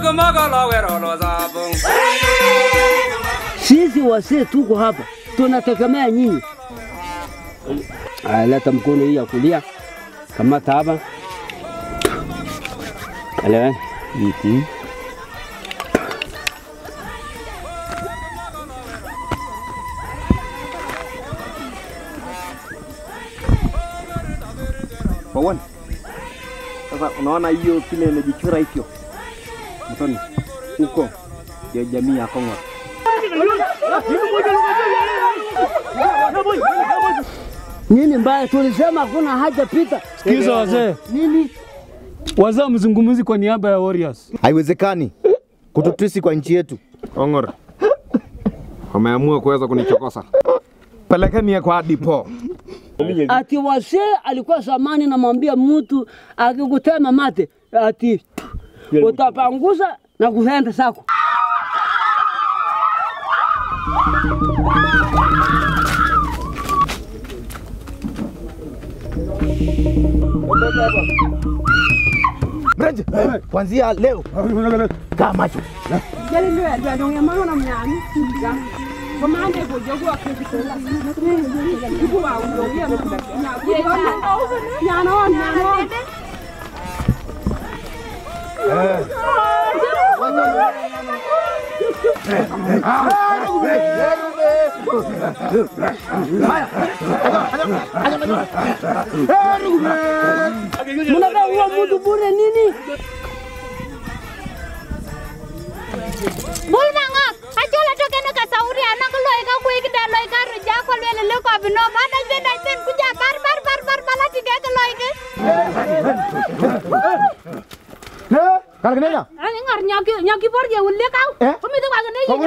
Sisi wasee tuko hapa tunategemea nyinyi. Aya, leta mkono hii ya kulia, kamata hapa, elewa hiki Pawan. Sasa unaona hiyo kile imejichora hivyo. Mtoni. Huko ndio jamii ya Kongo. nini mbaya? Tulisema hakuna haja pita. Sikiza wazee, Nini? wazee mzungumzi kwa niaba ya Warriors. Haiwezekani kututusi kwa nchi yetu. Ongor. Wameamua kuweza kunichokosa. Pelekeni kwa dipo. Ati wasee alikuwa zamani namwambia mtu akikutema mate ati utapanguza na kuenda sako. Mrenje, kuanzia leo kaa macho. Mnataka kuua mtu bure nini? Bulmangok, achola tokene ka sauri anak loy ka kuik da loy ka ruja ko lele le ko bino bada je da sen kuja bar bar bar bar bala tige ke loy ke. Kala kenenya? Ani ngar nyaki nyaki bor je ulle kau. Eh? Kumi tu kagene yi.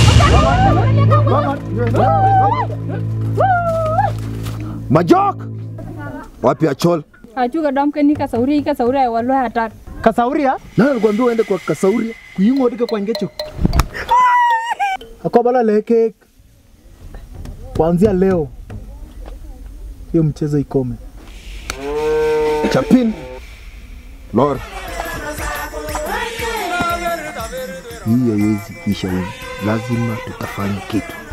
Majok. Wapi Achol? achuga dom ke ni kasauri kasauri ay wallo hatar Kasauria? Nani alikwambia uende kwa Kasauria? Kuyingo dike kwa ngecho. Akobala leke kuanzia leo hiyo mchezo ikome. Chapin. Lord. Hii haiwezi isha hivi. Lazima tutafanya kitu.